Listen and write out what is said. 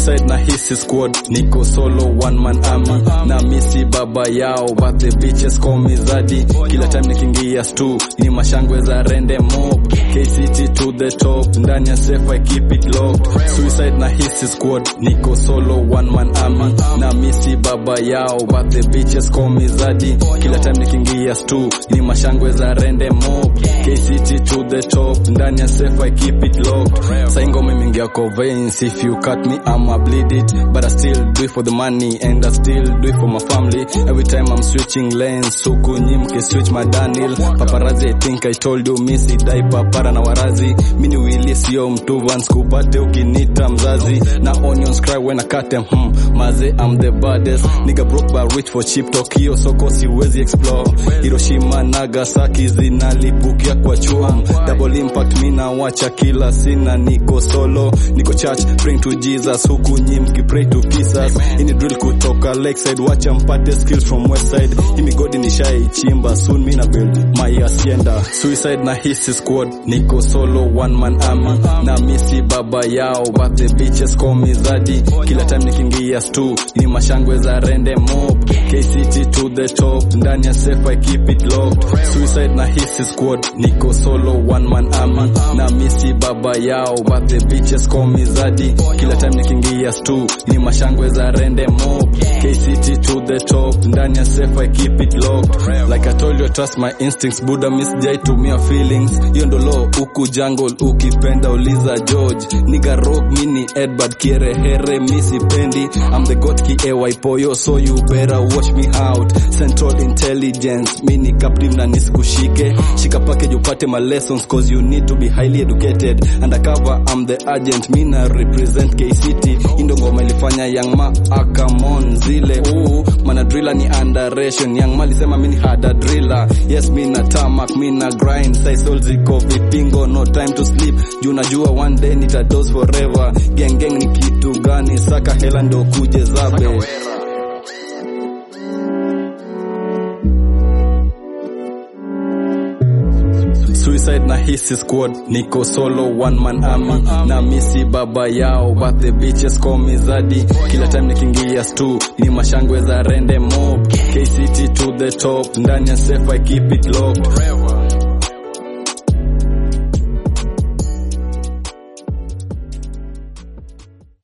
suicide na hisi squad niko solo one man army na misi baba yao but the bitches call me zadi kila time nikiingia stu ni mashangwe za rende mob KCT to the top ndani ya safe I keep it locked suicide na hisi squad niko solo one man army na misi baba yao but the bitches call me zadi kila time nikiingia stu ni mashangwe za rende mob KCT to the top ndani ya safe I keep it locked sai ngoma imeingia kwa veins if you cut me I'ma bleed it but I still do it for the money and I still do it for my family every time I'm switching lanes huku nyimke switch my Daniel paparazzi I think I told you misi dai papara na warazi mini wili sio mtu vans kupate ukinita mzazi na onions cry when I cut them hmm, maze I'm the baddest nigga broke but rich for cheap Tokyo soko siwezi explore Hiroshima Nagasaki zinalipukia kwa chuam double impact mina wacha kila sina niko solo niko church praying to Jesus huku nyimki pray to Jesus ini drill kutoka lakeside wacha mpate skills from west side hii migodi nishaichimba soon mina build my hacienda suicide na hisi squad niko solo one man army na misi baba yao but the bitches call me zadi kila time nikiingia stu ni mashangwe za rende mob KCT to the top ndani ya safe I keep it locked suicide na hisi squad niko solo one man army na misi baba yao but the bitches call me zadi kila time nikiingia stu ni mashangwe za rende mob KCT to the top ndani ya safe I keep it locked like I told you I trust my instincts buda misjai tumia feelings hiyo ndo law huku jungle ukipenda uliza George niga rock mini Edward kierehere misipendi I'm the god ki AY poyo so you better watch me out central intelligence mini captive na nisikushike shika package upate my lessons cause you need to be highly educated undercover I'm the agent mina represent KCT indo ngoma ilifanya young ma akamon zile uu mana driller ni underration young ma alisema mini hada driller yes mina tamak mina grind sai soul ziko vipingo no time to sleep juu najua one day nitados forever gang gang ni kitu gani saka hela ndo kuje zabe suicide na hisi squad niko solo one man army na misi baba yao but the bitches call me zadi kila time nikiingia stu ni mashangwe za rende mob KCT to the top ndani ya safe I keep it locked